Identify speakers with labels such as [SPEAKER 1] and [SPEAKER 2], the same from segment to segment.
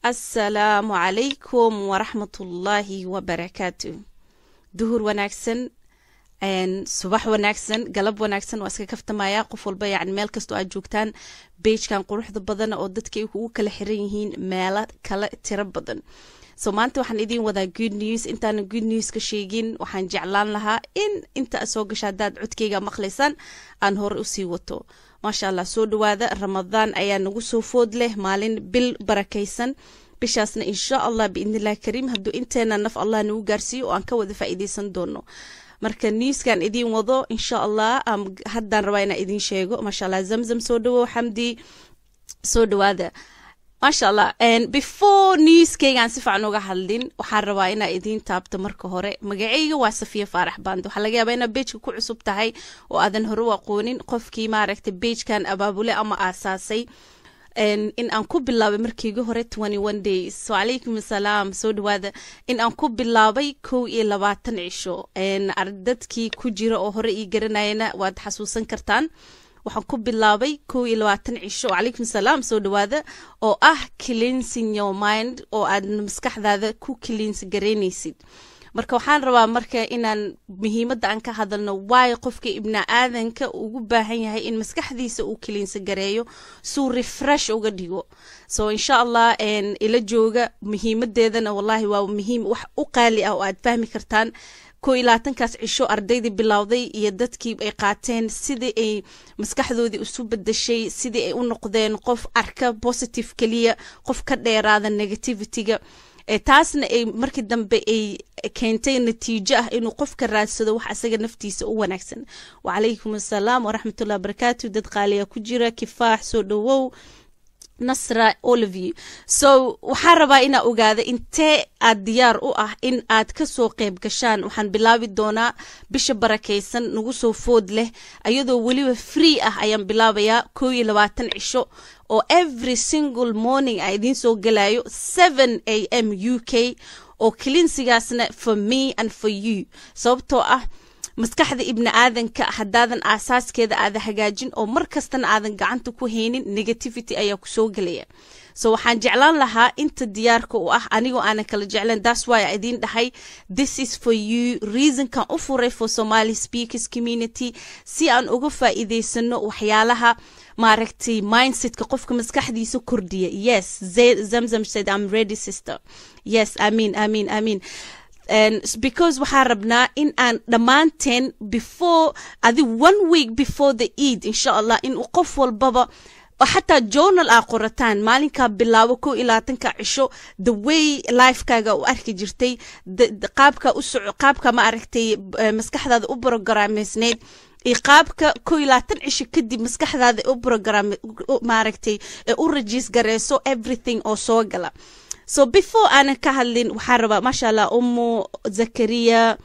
[SPEAKER 1] assalaamu calaykum waraxmatullaahi wabarakaatu duhur wanaagsan subax wanaagsan galab wanaagsan waa iska kaftamaya qof walba yani meel kastoo aad joogtaan beijkan quruxda badan oo dadka ay ugu kala xiran yihiin meelo kale tiro badan so maanta waxaan idiin wadaa good news intaana good news ka sheegin waxaan jeclaan lahaa in inta soo gasha haddaad codkeyga maqlaysaan aan hore usii wato maasha allah soo dhawaada ramadaan ayaa nagu soo food leh maalin bil barakaysan bishaasna insha allah biidnillahi kariim hadduu inteena naf allah nagu gaarsiiyo oo aan ka wada faa'iideysan doono marka newskan idiin wado insha allah haddaan rabaa inaa idiin sheego maasha allah zamzam soo dhawow xamdi soo dhawaada maasha allah before newskeygaan si fiican uga hadlin waxaan rabaa inaa idiin taabto marka hore magaceyga waa safiya faarax band waxaa laga yaabaa inaa beijka ku cusub tahay oo aadan hore u aqoonin qofkii maaragtay beijkan abaabule ama aasaasay in aan ku bilaabay markiiga hore days wacalaykum asalaam soo dhawaada in aan ku bilaabay kow iyo labaatan cisho dadkii ku jira oo hore ii garanayana waad xasuusan kartaan waxaan ku bilaabay kow iyo labaatan cisho wacalaykum asalaam soo dhawaada oo ah cleansing your mind oo aad maskaxdaada ku cleans garaynaysid marka waxaan rabaa marka inaan muhiimadda aan ka hadalno waayo qofka ibni aadanka ugu baahan yahay in maskaxdiisa uu kiliinsa gareeyo suu refresh uga dhigo so insha allah ila jooga muhiimadeedana wallahi waa muhiim wax u qaali ah oo aad fahmi kartaan ko iyo labaatankaas cisho ardaydii bilowday iyo dadkii ay qaateen sidii ay maskaxdoodii isu bedeshay sidii ay u noqdeen qof arka positive keliya qof ka dheeraada negativityga taasna ay markii dambe ay keentay natiijo ah inuu qofka raadsado wax asaga naftiisa u wanaagsan wacalaykum assalaam waraxmatullahi wabarakaatu dad qaaliya ku jira kifaax soo dhawow nasra oliview so waxaan rabaa inaa ogaada intee aad diyaar u ah in aad kasoo qeyb gashaan waxaan bilaabi doonaa bisha barakaysan nagu soo food leh ayadoo weliba free ah ayaan bilaabayaa kow iyo labaatan cisho oo every single morning a idiin soo galayo seven a m u k oo kilinsigaasna for me and for you sababtoo ah maskaxda ibni aadanka haddaadan aasaaskeeda aada hagaajin oo mar kastana aadan gacanta ku haynin negativity ayaa kusoo gelaya so waxaan jeclaan lahaa inta diyaarka u ah anigoo aanan kala jeclan das wy idiin dhahay this is for you reasonkan u furay for somaly speakers community si aan uga faa'iideysano waxyaalaha maaragtay mindsetka qofka maskaxdiisa kordhiya yes zamzam said i'm ready sister yes amin amin amin because waxaan rabnaa in aan dhammaanteen before adi one week before the eid insha allah in qof walbaba xataa journal aa qorataan maalinkaa bilaabo kow iyo labaatanka cisho the way lifekaaga u arki jirtay qaabka u soco qaabka ma aragtay maskaxdaada u brogramesneyd iyo qaabka kow iyo labaatan cisho kadib maskaxdaada u program maaragtay u rajiis gareyso everything oo soo gala so before aanan ka hadlin waxaan rabaa maasha allah umu zakariya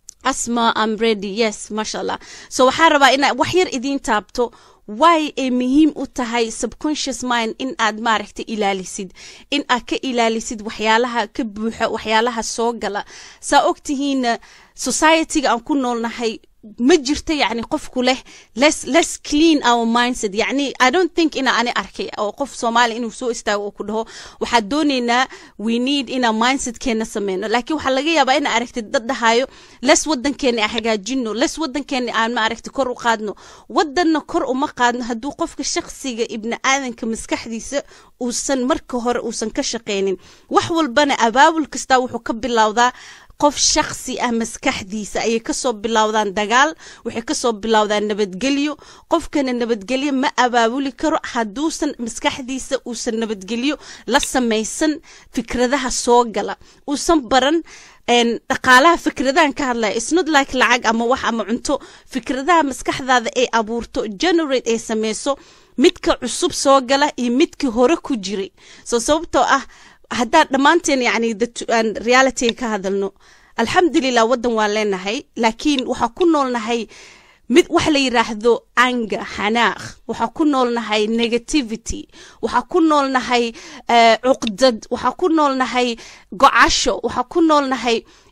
[SPEAKER 1] asma am ready yes maasha allah so waxaan rabaa inaa wax yar idiin taabto way ay muhiim u tahay subconscious mind in aad maaragta ilaalisid in aad ka ilaalisid waxyaalaha ka buuxa waxyaalaha soo gala saa ogtihiina societyga aan ku noolnahay ma jirto yacni qofku leh less less clean our mindset yacni i don't think ina ani arkay oo qof soomaali inuu soo istaago oo ku dhaho waxaa doonaynaa we need inaa mindsetkeena sameyno laakiin waxaa laga yaabaa ina aragtid dad dhahayo les wadankeena aan hagaajino les wadankeena aan ma aragti kor u qaadno wadanna kor uma qaadno hadduu qofka shakhsiga ibni aadanka maskaxdiisa uusan marka hore uusan ka shaqeynin wax walbana abaabul kastaa wuxuu ka bilowdaa qof shaksi ah maskaxdiisa ayay kasoo bilowdaan dagaal waxay kasoo bilowdaan nabadgelyo qofkana nabadgelyo ma abaabuli karo hadduusan maskaxdiisa uusan nabadgelyo la samaysan fikradaha soo gala uusan baran dhaqaalaha fikradahan ka hadlaya isnot like lacag ama wax ama cunto fikradaha maskaxdaada ay abuurto generate ay sameyso midka cusub soo gala iyo midkii hore ku jiray soo sababtoo ah haddaan dhammaanteen yani realityga ka hadalno alxamdulilah waddan waan leenahay laakiin waxaa ku noolnahay mid wax la yiraahdo anga xanaaq waxaa ku noolnahay negativity waxaa ku noolnahay cuqdad waxaa ku noolnahay gocasho waxaa ku noolnahay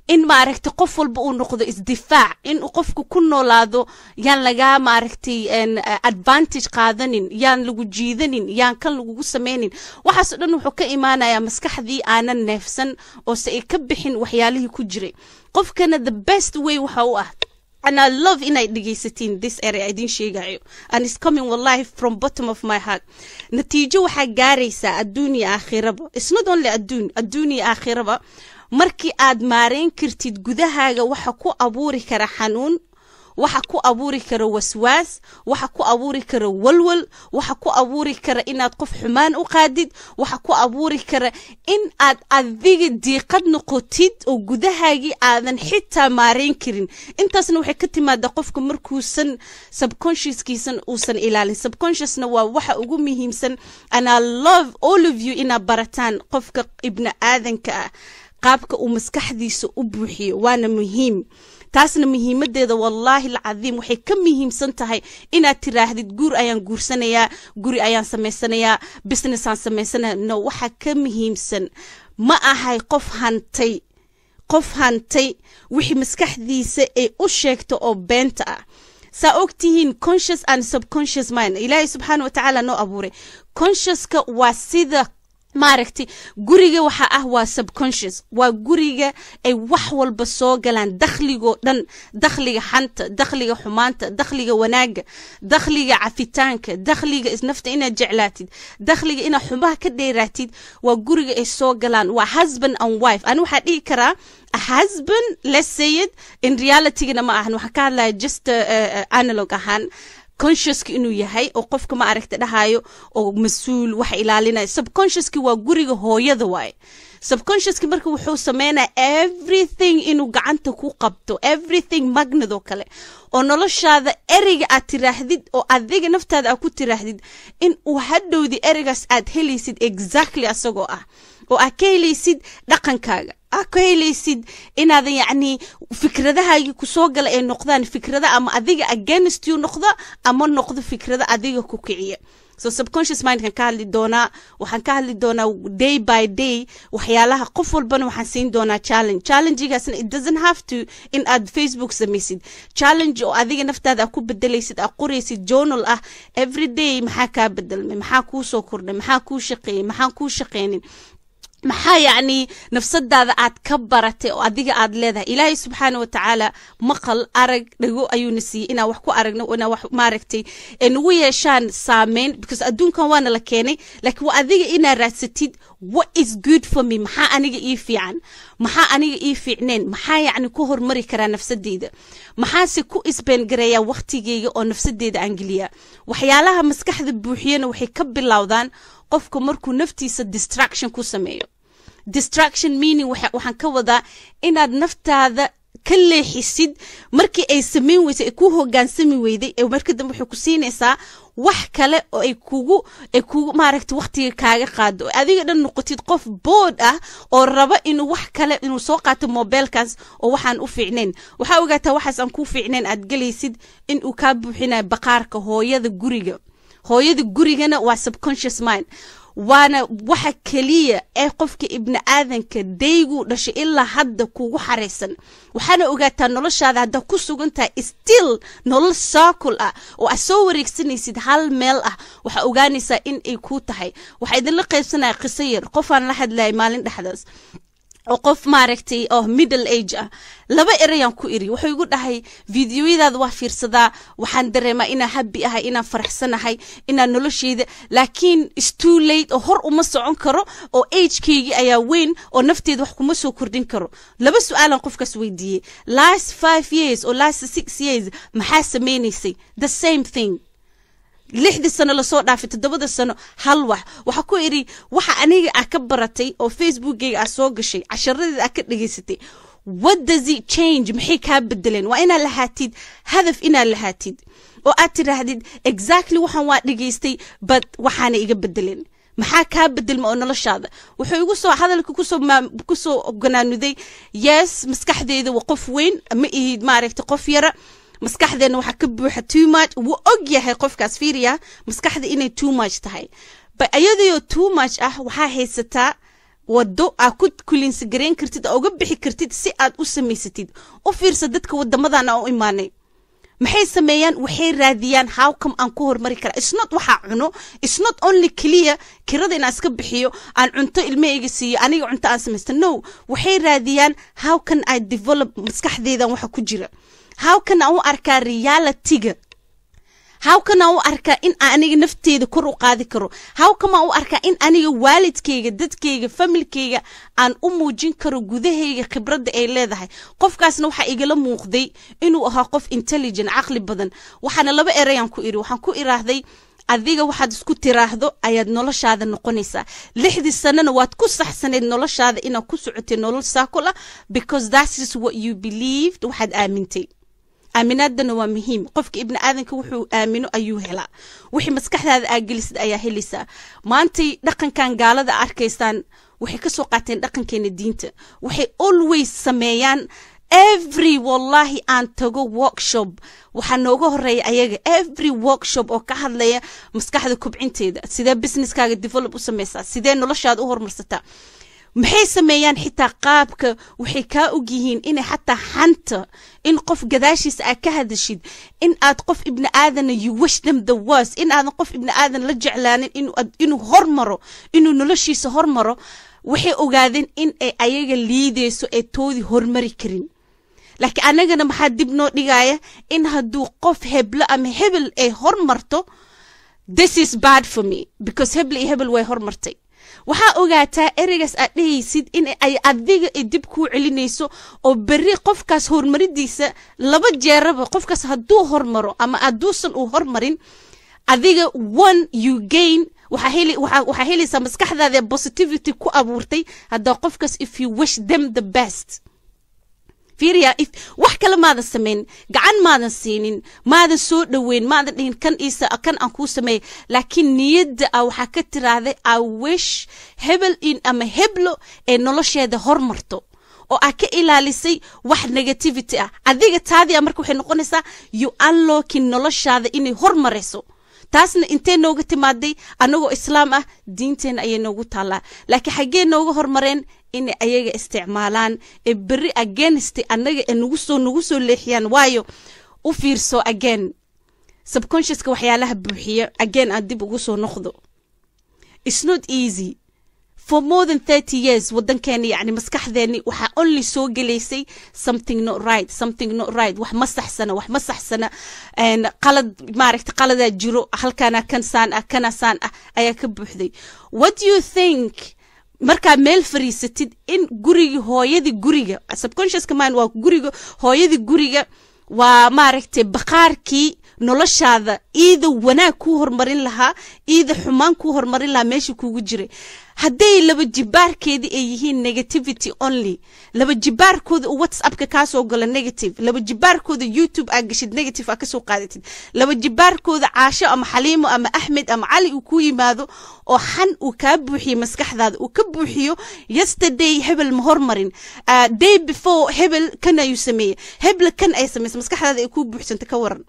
[SPEAKER 1] in maaragtay qof walba uu noqdo isdifaac in uu qofku ku noolaado yaan lagaa maaragtay advantage qaadanin yaan lagu jiidanin yaan kan lagugu sameynin waxaasoo dhan wuxuu ka imaanayaa maskaxdii aanan neefsan oo se ay ka bixin waxyaalihii ku jiray qofkana the best way waxa u ah and I love inay dhegaysatiin this area idin sheegayo and it's coming wallahi from bottom of my heart natiijo waxaa gaaraysaa adduun iyo aakhiraba it's not only adduun adduun iyo aakhiraba markii aad maareyn kartid gudahaaga waxa ku abuuri kara xanuun waxa ku abuuri kara waswaas waxa ku abuuri kara walwal waxa ku abuuri kara inaad qof xumaan u qaadid waxa ku abuuri kara in aad adiga diiqad noqotid oo gudahaagii aadan xitaa maareyn karin intaasna waxay ka timaada qofka markuusan subconsciouskiisan uusan ilaalin subconsciousna waa waxa ugu muhiimsan and I love all of you inaad barataan qofka ibni aadanka ah qaabka uu maskaxdiisa u buuxiyo waana muhiim taasna muhiimadeeda wallaahi alcadiim waxay ka muhiimsan tahay inaad tiraahdid guur ayaan guursanayaa guri ayaan samaysanayaa businessaan samaysanaya no waxa ka muhiimsan ma ahay qof hantay qof hantay wixii maskaxdiisa ay u sheegto oo beenta ah saa ogtihiin conscious and subconscious mind ilaahay subxaana wa tacaala noo abuuray consciouska waa sida maaragtay guriga waxa ah waa subconscious waa guriga ay wax walba soo galaan dakhligoo dhan dakhliga xanta dakhliga xumaanta dakhliga wanaaga dakhliga cafitaanka dakhliga isnafta inaad jeclaatid dakhliga inaad xumaha ka dheeraatid waa guriga ay soo galaan waa husband and wife ani waxaa dhihi karaa a husband let's say it in realitygana ma ahan waxaan ka hadlaya just uh, uh, analog ahaan consciouska inuu yahay oo qofka ma aragta dhahayo oo mas-uul wax ilaalinaya subconsciouski waa guriga hooyada waaye subconsciouski marka wuxuu sameynaya everything inuu gacanta ku qabto everything magnadoo kale oo noloshaada ereyga aad tiraahdid oo adiga naftaada aad ku tiraahdid in uu hadhowdi ereygaas aad helaysid exactly asagoo ah oo aad ka helaysid dhaqankaaga aad ka helaysid inaadan yacni fikradahaagii kusoo gala ay noqdaan fikrada ama adiga against you noqda ama noqdo fikrada adiga ku kiciya so subconscious mindkan ka hadli doonaa waxaan ka hadli doonaa day by day waxyaalaha qof walbana waxaan siin doonaa challenge challengegaasna it doesn't have to in aad facebook samaysid challenge oo adiga naftaada aad ku bedelaysid aad qoraysid journal ah every day maxaa kaa bedelmay maxaa kuu soo kordhay maxaa kuu shaqeeyey maxaan kuu shaqeynin maxaa yacni nafsadaada aad ka baratay oo adiga aad leedahay ilaahay subxaana watacaala maqal arag dhago ayuuna siiyey inaan wax ku aragno inaan wax maaragtay ee nagu yeeshaan saameyn because adduunkan waana la keenay laakiin waa adiga inaad raadsatid what is good for me maxaa aniga ii fiican maxaa aniga ii fiicneen maxaa yacni ku hormari karaa nafsadeyda maxaase ku isbeengareeyaa waqtigeyga oo nafsadeyda aan geliyaa waxyaalaha maskaxda buuxiyana waxay ka bilowdaan qofka markuu naftiisa distraction ku sameeyo distraction meaning waxaan ka wadaa inaad naftaada ka leexisid markii ay samayn weysay ay ku hogaansami weyday ee marka dambe waxay ku siinaysaa wax kale oo ay kugu ay kugu maaragta waqtiga kaaga qaado oo adiga dhan noqotid qof bood ah oo raba inuu wax kale inuu soo qaato mobeelkaas oo waxaan u fiicnayn waxaa ogaataa waxaas aan kuu fiicnayn aad gelaysid in uu kaa buuxinayo baqaarka hooyada guriga hooyada gurigana waa subconscious mind waana waxa keliya ee qofka ibni aadanka dayguu dhashay ilaa hadda kugu xaraysan waxaana ogaataa noloshaada haddaa ku sugan tahay still nolol saakul ah oo aad soo wareegsanaysid hal meel ah waxaa ogaanaysaa in ay kuu tahay waxaa idinla qaybsanaya qiso yar qofaan la hadlayay maalin dhexdaas oo qof maaragtay oo middle age ah laba erayaan ku iri wuxuu igu dhahay fideoyadaada waa fiirsadaa waxaan dareemaa inaan habi ahay inaan faraxsanahay inaan nolosheyda laakiin stoo late oo hor uma socon karo oo agekeygii ayaa weyn oo nafteeda wax kuma soo kordhin karo laba su-aalan qofkaas weydiiyey last five years oo last six years maxaa sameynaysay the same thing lixdii sano lasoo dhaafay toddobada sano hal wax waxaa ku idhi waxa aniga ah ka baratay oo facebookgeyga ah soo gashay casharadeeda ah ka dhegaysatay what does it change maxay kaa bedeleen waa inaad lahaatid hadaf inaad lahaatid oo aad tidhaahdid exactly waxaan waa dhegaystay but waxaana iga bedeleen maxaa kaa bedelma oo noloshaada wuxuu igu soo hadalka kusoo kusoo ganaanuday yes maskaxdeeda waa qof weyn ma ihid maaragta qof yara maskaxdeena waxaa ka buuxa too much wuu og yahay qofkaas fiiriya maskaxda inay too much tahay ba iyadoo too much ah waxaa haysataa wado aa ku kuliinsagarayn kartid aa uga bixi kartid si aad u samaysatid u fiirsa dadka wadamadan aan u imaanay maxay sameeyaan waxay raadiyaan howcome aan ku hormari kara isnot waxaa cuno isnot only clear kirada inaan iska bixiyo aan cunto ilmahayga siiyo aniga cunto aan samaysta no waxay raadiyaan how can i develop maskaxdeedan waxa ku jira how can aan u arkaa realityga how can aan u arkaa in aniga nafteeda kor u qaadi karo how come aan u arkaa in aniga waalidkayga dadkayga familkayga aan u muujin karo gudahayga khibradda ay leedahay qofkaasna waxaa igala muuqday inuu ahaa qof intelligent caqli badan waxaana laba erayaan ku iri waxaan ku iraahday adiga waxaad isku tiraahdo ayaad noloshaada noqonaysaa lixdii sanana waad ku saxsaneyd noloshaada inaad ku socotay nolol saakul ah because that is what you believed waxaad aamintay aaminaadana waa muhiim qofka ibni aadanka wuxuu aamino ayuu helaa wixii maskaxdaada aa gelisid ayaa helaysaa maantay dhaqankan gaalada arkaysaan waxay kasoo qaateen dhaqankeena diinta waxay always sameeyaan every wallahi aan tago workshop waxaa nooga horeeya ayaga every workshop oo ka hadlaya maskaxda kubcinteeda sidee businesskaaga develop u samaysaa sidee noloshaada u horumarsataa maxay sameeyaan xitaa qaabka waxay kaa og yihiin inay xataa xanta in qof gadaashiisa aad ka hadashid in aad qof ibni aadana you wish them the worst in aadan qof ibni aadan la jeclaanin inuu hormaro inuu noloshiisa hormaro waxay ogaadeen in ay ayaga liideyso ee toodii hormari karin laakiin annagana maxaa dib noo dhigaya in hadduu qof heblo ama hebel ay hormarto this is bad for me because hebel iyo hebel way hormartay waxaa ogaataa ereygaas aad dhehaysid in ay adiga dib kuu celinayso oo berri qofkaas horumaridiisa laba jeeraba qofkaas hadduu hormaro ama hadduusan uu hormarin adiga one you gain waxaa helaysaa maskaxdaada positivity ku abuurtay haddaa qofkaas if you wish them the best fiiriya if wax kale maadan samayn gacan maadan siinin maadan soo dhoweyn maadan dhihin kan isa kan aan kuu sameeyay laakiin niyadda ah waxaa ka tiraahday i wish hebel in ama heblo ee nolosheeda hormarto oo aa ka ilaalisay wax negativity ah adiga taadii a marka waxay noqonaysaa you unlocking noloshaada inay hormarayso taasna intee nooga timaaday annagoo islaam ah diinteenna ayay noogu taallaa laakiin xaggee nooga hormareen inay ayaga isticmaalaan ee berri against annaga ee nagu soo nagu soo leexiyaan waayo u fiirso again subconsciouska waxyaalaha buuxiya again aan dib ugu soo noqdo it's not easy for more than thirty years waddankeeni yacni maskaxdeeni waxaa only soo gelaysay something not right something not right wax ma saxsana wax ma saxsana qalad maaragta qaladaa jiro halkaana kan saan ah kana saan ah ayaa ka buuxday what do you think markaa meel fariisatid in gurigii hooyadii guriga subconsciouska mind waa guriga hooyadii guriga waa maaragtay baqaarkii noloshaada iida wanaag kuu hormarin lahaa iida xumaan kuu hormarin lahaa meesha kuugu jiray hadday laba jibaarkeedii ay yihiin negativity only laba jibaarkooda whatsappka kaasoo gala negative laba jibaarkooda youtube aa gashid negative aa kasoo qaadatid laba jibaarkooda caasho ama xaliimo ama axmed ama cali uu ku yimaado oo xan uu kaa buuxiyo maskaxdaada uu ka buuxiyo yesterday hebel ma hormarin uh, day before hebel kan ayuu sameeyey hebel kan ay samaysa maskaxdaada ay kuu buuxsanta ka waran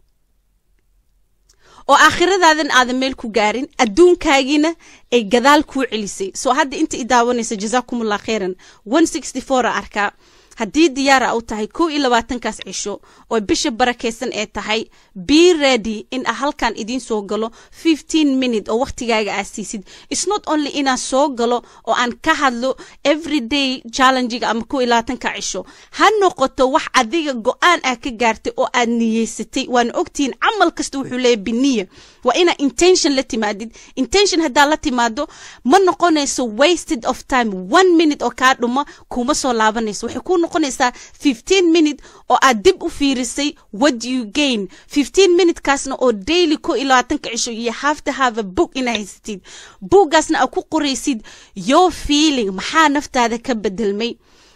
[SPEAKER 1] oo aakhiradaadana aadan meel ku gaarin adduunkaagiina ay gadaal kuu celisay soo hadda inta i daawanaysa jazaakumullah khayran one sixty four a arkaa haddii diyaara u tahay kow iyo labaatankaas cisho oo bisha barakaysan ee tahay be ready in a halkan idiin soo galo fifteen minute oo wakhtigaaga aa siisid it's not only inaan soo galo oo aan ka hadlo everyday challengiga ama kow iyo labaatanka cisho ha noqoto wax adiga go-aan ah ka gaartay oo aad niyeysatay waana ogtihiin camal kasta wuxuu leeyahy biniya waa inaa intention la timaadid intention haddaa la timaado ma noqonayso wasted of time one minute oo kaa dhuma kuma soo laabanayso waxay ku noqonaysaa fifteen minute oo aad dib u fiirisay what you gain fifteen minute kaasna oo daily ko iyo labaatanka cisho iyo have to have a book inaa haysatid buuggaasna aad ku qoraysid your feeling maxaa naftaada ka bedelmay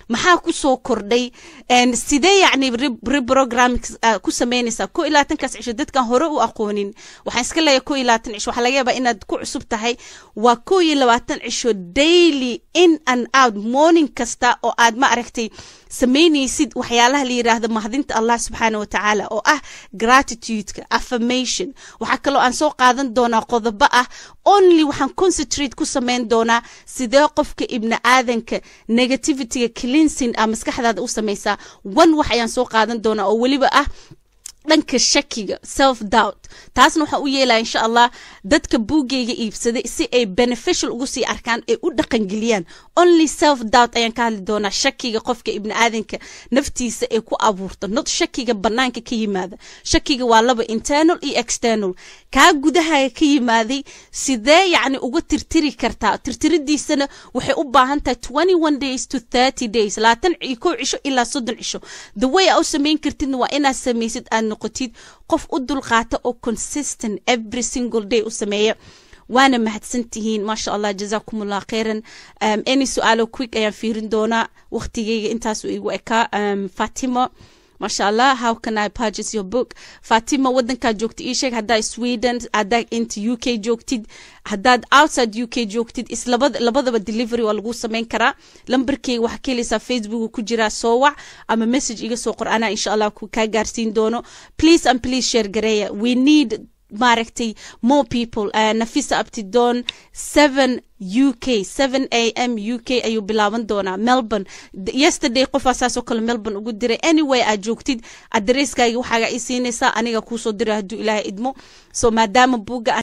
[SPEAKER 1] maxaa kusoo kordhay sidee yacni reprogram ku samaynaysaa ko iyo labaatankaas cisho dadkan hore u aqoonin waxaan iska leeyahay ko iyo labaatan cisho waxaa laga yaabaa inaad ku cusub tahay waa ko iyo labaatan cisho daily in and out morning kasta oo aad ma aragtay samaynaysid waxyaalaha la yiraahdo mahadinta allah subxaana wa tacaala oo ah gratitudeka affirmation waxaa kaloo aan soo qaadan doonaa qodobo ah only waxaan concentrate ku samayn doonaa sidee qofka ibni aadanka negativityga cleansing ah maskaxdaada u samaysaa one wax ayaan soo qaadan doonaa oo weliba ah dhanka shakiga self doubt taasna waxaan u yeelaya insha allah dadka buuggayga iibsaday si ay beneficial ugu sii arkaan ay u dhaqangeliyaan only self doubt ayaan ka hadli doonaa shakiga qofka ibni aadanka naftiisa ay ku abuurto not shakiga banaanka ka yimaada shakiga waa laba internal iyo external kaa gudahaga ka yimaaday sidee yacni uga tirtiri kartaa tirtiridiisana waxay u baahan tahay twenty one days to thirty days labaatan iyo kow cisho ilaa soddon cisho the way aa u samayn kartidna waa inaad samaysid aad noqotid qof u dulqaata oo consistent every single day u sameeya waana mahadsan tihiin maasha allah jazaakum allah khayran um, any su-aalo quick ayaan fiirin doonaa waqtigeyga intaasuu igu ekaa um, fatima maasha allah how can i purchase your book fatima wadankaad joogtid ii sheeg haddaa sweden haddaa inta u k joogtid haddaad outside u k joogtid islabada labadaba delivery waa lagu samayn karaa lambarkeyga waxaa ka helaysaa facebook ku jiraa soo wac ama message iga soo qor anaa insha allah kaa gaarsiin doono please and please share gareeya we need maaragtay more people uh, nafisa abtidon seven u k seven a m u k ayuu bilaaban doonaa melbourne yesterday qofaa saasoo kale melbourne ugu diray anyway aad joogtid adareyskaaga waxaaga ii siinaysaa aniga kuusoo dira hadduu ilaahay idmo so maadaama buugga